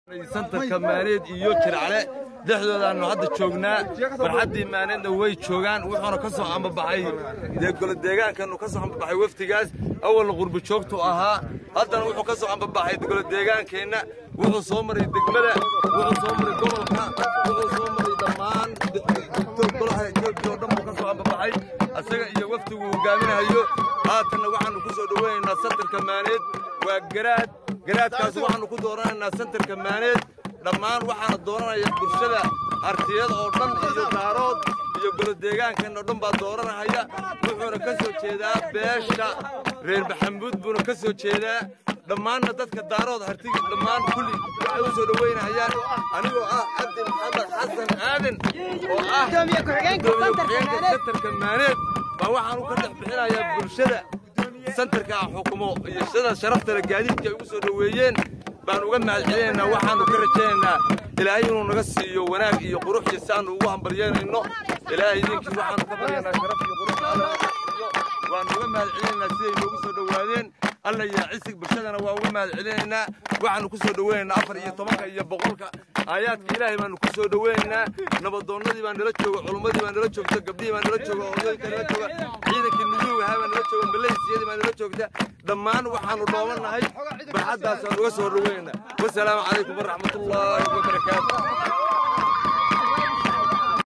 santarka maaneed iyo jircle dhexdoodaannu hadda joognaa barxaddii maaneedna way joogaan wuxuuna ka soo ambabaxay dee golodeegaankannu ka soo ambabaxay wafdigaas awalna qurbi joogtu ahaa haddana wuxuu ka soo ambabaxay golodeegaankeenna wuxuu soo maray degmada wuxuu soo maray gobolka wuxuu soo maray dhammaan golaha etoobiya oo dhan buu ka soo ambabaxay asaga iyo wafdigu hogaaminahayo haatanna waxaannu ku soo dhowaynaynaa santarka maaneed waa garaad garaadkaas waxaannu ku dooranaynaa santarka maaneed dhammaan waxaana dooranaya bulshada artiyada oo dhan iyo daarood iyo golodeegaankan oo dhan baa dooranahaya wuxuuna ka soo jeedaa beesha reer maxamuud buuna ka soo jeedaa dhammaanna dadka daarood hartiga dhammaan kulli waxay u soo dhowaynahayaan anigoo ah cabdi maxamed xasan aadan oo ah gudoomiye ku-xigeenka santarka maaneed baa waxaan u ka dhex bixinayaa bulshada santarka ah xukumo iyo sida sharaftale gaadiidka ay ugu soo dhoweeyeen baan uga mahadcelinaynaa waxaannu ka rajaynaynaa ilaahay inuu naga siiyo wanaag iyo qurux iyo si aannu ugu hambaryeynayno ilaahay idinkii waxaannu ka baryaynaa sharaf iyo qurux alla siiyo waannu uga mahadcelinaynaa siday noogu soo dhowaadeen alla yaa cisig bulshadana waa uga mahadcelinaynaa waxaannu ku soo dhoweynaynaa afar iyo tobanka iyo boqolka aayaadka ilaahay baannu ku soo dhoweynaynaa nabadoonnadii baa nala jooga culummadii baa nala joogta gabdhihii baa nala jooga odayka nala jooga ciidankii nuyuugahaa baa nala jooga maleysiyadii baa nala joogta dhammaan waxaannu dhoobannahay barxaddaasaan uga soo dhoweynaynaa wasalaamu calaykum waraxmatullaahi wabarakaatu